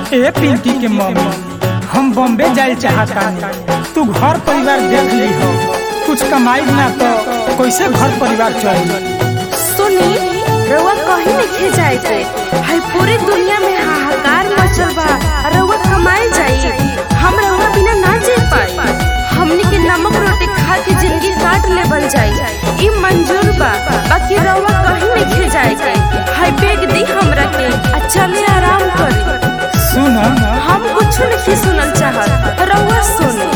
ए पिंकी के मम्मी हम बॉम्बे जाए चाहता तू घर परिवार देख ली हो कुछ कमाई ना तो कैसे घर परिवार चली सुनी रउआ कहीं नहीं जाए के हाय पूरी दुनिया में हाहाकार मचल बा रउआ कमाए जाई हम रउआ बिना ना जी पाई हमनी के नमक रोटी खा के जिंदगी काट लेबल जाई ई मंजूर बा बाकी रउआ कहीं नहीं जाए के हाय बेग दी हमरा के आ चले आराम करी सुन हम कुछ नहीं सुनल चाहत रउआ सुनी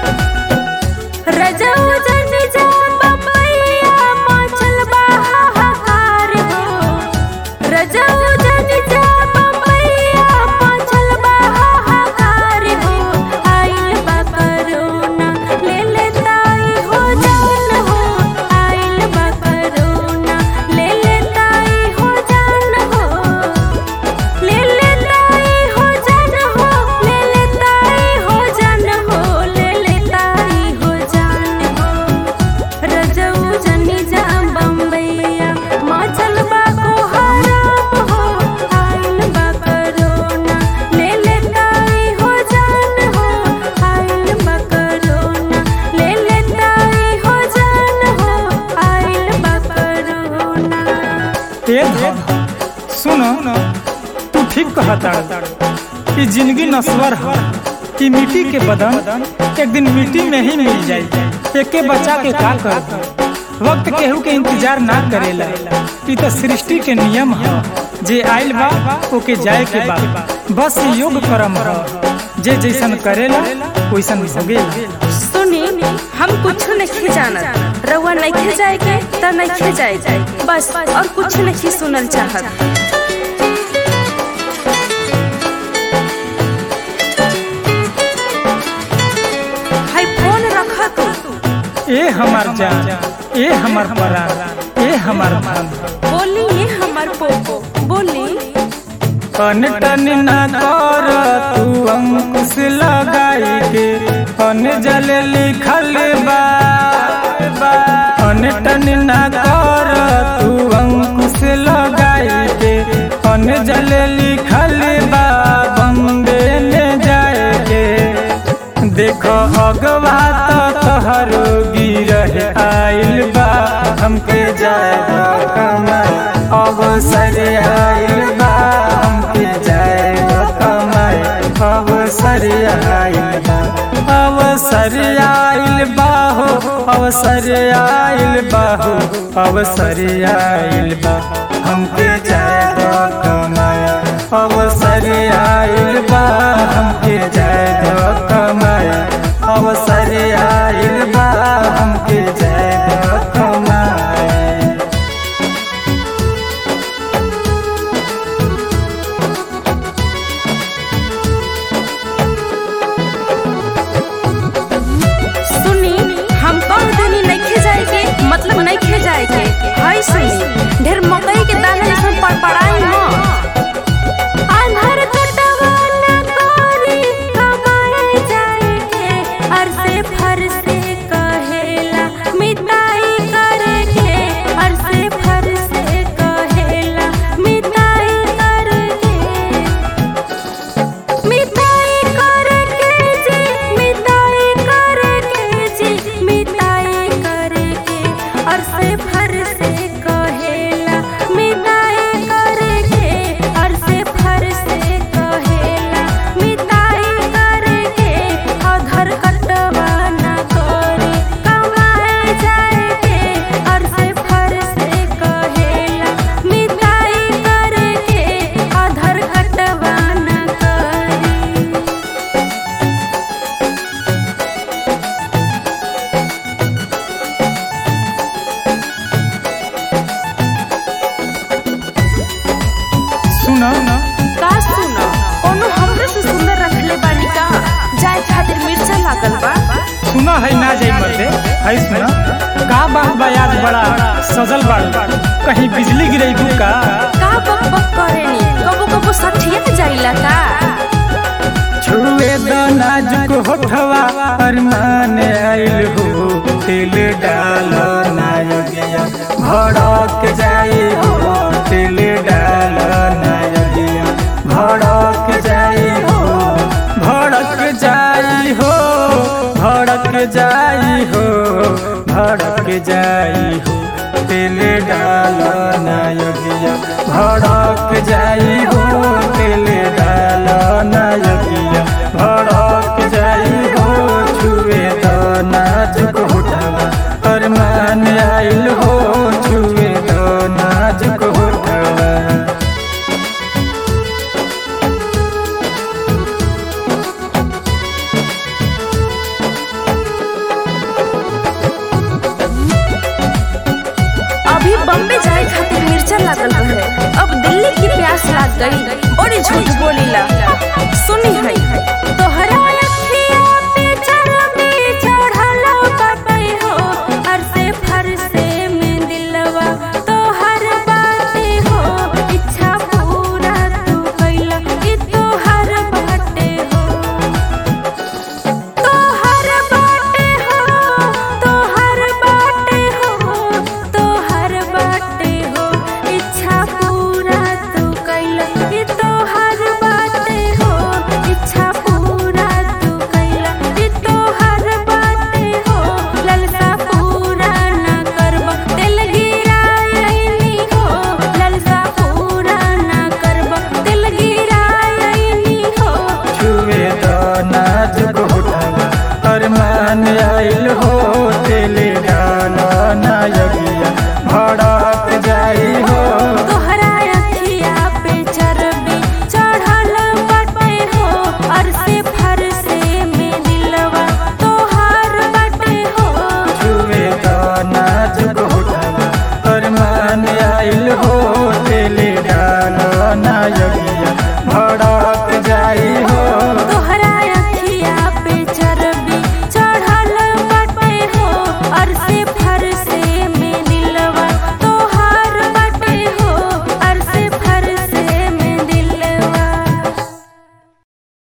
रजाऊ जन जा बम्बैया मचल बा हाहाकार हो रजाऊ जन जा बम्बैया मचल बा हाहाकार हो आइल बा करोना ले लेताई हो जान हो आइल बा करोना ले लेताई हो जान हो ले लेताई हो जान हो ले लेताई हो जान हो ले लेताई हो जान हो रजऊ जनी जा बम्बैया मचल बा को हराम हो आइल बा करोना ले लेताई हो जान हो आइल बा करोना ले लेताई हो जान हो आइल बा करोना ए धन सुन तू ठीक कहता कि जिंदगी नस्वर है कि मिट्टी के बदन एक दिन मिट्टी में ही मिल जाए एके बचा के का कर वक्त केहू के इंतजार ना करेला ई तो सृष्टि के नियम है जे आइल बा ओके जाए के बा बस योग कर्म है जे जैसन करेला वैसन भोगेला सुनी हम कुछ नहीं जानत रउआ नहीं जाए के त नहीं जाए जाए बस और कुछ नहीं सुनल चाहत हाय फोन रखा तू ए हमार जान ए हमार परान ए हमार धन बोली ये हमार पोपो बोली कन टन न कर तू अंकुश लगाई के कन जल लिखल बा कन टन न कर तू अंकुश लगाई के कन जल लिखल बा बम्बे में जाए के देखो अगवा तो तोहरो गिरह आइल बा हमके जाए कमाए अवसर आइल बा हमके जाए कमाए अवसर आइल बा अवसर आइल बा हो अवसर आइल बा हो अवसर आइल बा हमके जाए कमाए अवसर आइल बा हमके जाए कमाए अवसर आइल बा हमके जाए कमाए सुनी हम कह देनी नहीं जाए के मतलब नहीं जाए के हाय सुनी ढेर मकई के दाना जैसे पड़पड़ाई न आंधर कटवा न करी कमाए जाए के अरसे फरसे कहेला मिताई करे के अरसे फरसे कहेला मिताई करे के मिठाई करके जी मिठाई करके जी मिठाई करके और से भर से कहेला मिठाई करके और से भर से कहेला मिठाई करके अधर कटवा ना करे कमाए जाएके और से भर से कहेला मिठाई करके अधर कटवा ना करे सुन का सुनो कोनो हमरे से सुंदर रखले बानी का जाए खातिर मिर्चा लागल बा सुना है ना जाई मर्दे है सुना का बात बा याद बड़ा सजल बाड़ कहीं बिजली गिरेबू का का बक बक करेनी कबो कबो सठिया जाइला का छुए दो नाजुक होठवा अरमान आइल हो दिल डालो नायगिया भड़क जाए हो दिल डालो नायगिया भड़क जाए के जा